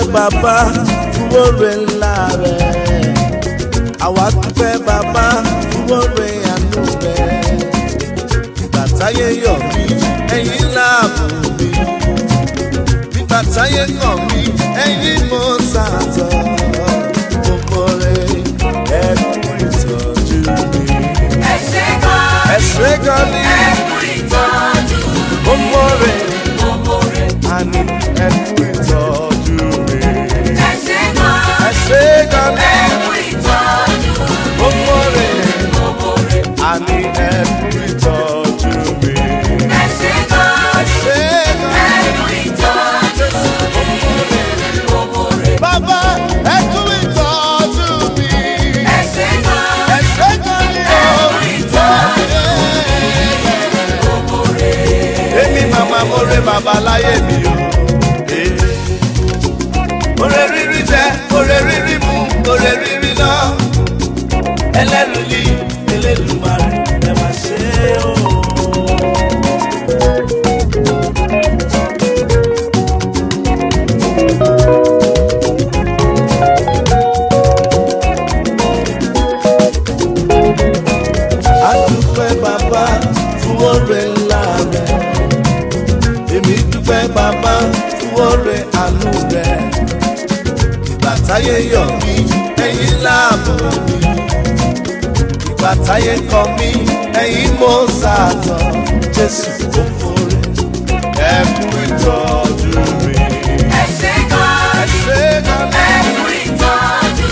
bàbá fún oore ńlá rẹ̀ àwa dúpẹ́ bàbá fún oore àánú rẹ̀ ìgbà táyé yọ̀ mí ẹ̀yin láàbò mi nígbà táyé kàn mí ẹ̀yin mo sàtọ̀ gbogbo rẹ̀ ẹ̀kú ìtọ́jú mi. ẹ ṣé gan ẹ ṣé gan ni ẹ kú ìtọ́jú gbogbo rẹ̀ gbogbo rẹ̀. àní ẹ̀kú ìtọ́jú mi. ẹ ṣé gan ẹ ṣé gan ni ẹ kú ìtọ́jú gbogbo rẹ̀ gbogbo rẹ̀. àní ẹ̀kú ìtọ́jú mi. ẹ ṣé gan ẹ ṣé gan ẹ kú ìtọ́jú gbogbo rẹ̀. bàbá ẹ̀kú ìtọ́jú mi. ẹ ṣé gan ẹ ṣé gan ni ẹ o. kú ìtọ́jú gbogbo rẹ̀. èmi màmá mo rẹ bàbá láyé mi o. Ore rírí jẹ, ore rírí mu, ore rírí lọ. Ẹlẹ́rù ni Elédùmarè ẹ máa ṣe o. A dúpẹ́ bàbá fún oore ńlá rẹ̀. Èmi dúpẹ́ bàbá fún oore àánú rẹ̀. Ìgbà táyé yọ̀ mí, ẹ̀yin láàbò mi. Ìgbà táyé kọ̀ mí, ẹ̀yin mo sàtọ̀. Jésù kò fòrè, ẹ kú ìtọ́jú mi. ẹ ṣé gan Ẹ ṣé gan ẹ ni. kú ìtọ́jú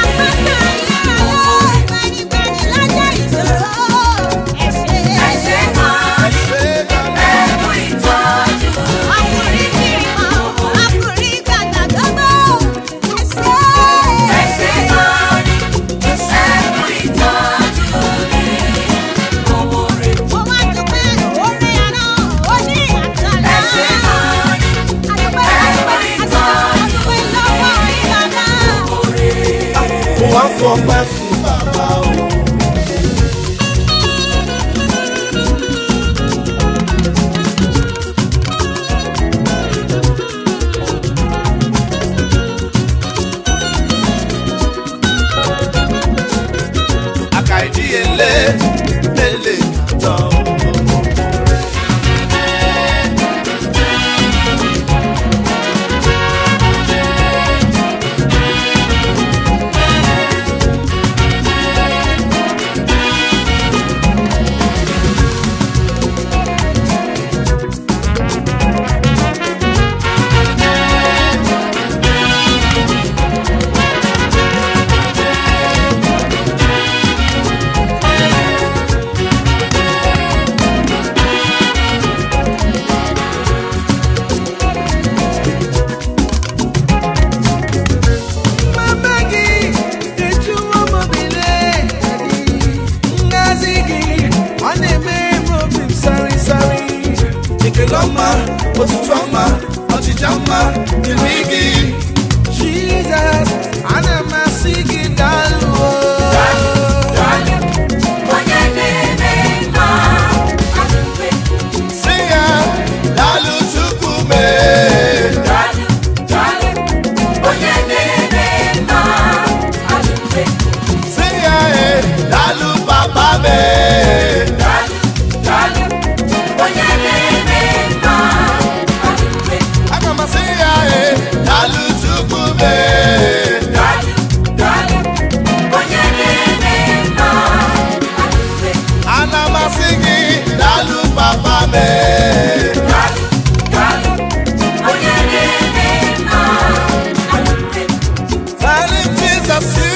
ẹ ṣé gan Ẹ ṣé gan ni. ẹ kú ìtọ́jú ẹ ṣé gan ẹ kú ìtọ́jú gbogbo rẹ̀. ẹ ṣé gan gbogbo rẹ̀. Mo wá fọpẹ́ fún bàbá o. Àkà ìdíyelé lélẹ̀ tán. Mama gị eju ụmụbile Ngazi gị ọ na-eme m obi m sari sari Ekele ọma, otutu ọma, ọchịcha ọma, dịrị gị. Jizọs ana m asị gị daalụ o. onye na-eme mma adịmfe Sị ya, daalụ Chukwu mee. daalụ daalụ onye na-eme mma adịmfe Sị ya, eh, daalụ Papa mee. daalụ daalụ onye na-eme mma adịmfe Aga m asị ya, eh, daalụ Chukwu mee. daalụ daalụ onye na-eme mma adịmfe Ana m asị gị, daalụ Papa mee. daalụ daalụ onye na-eme mma adịmfe Daalụ Jizọs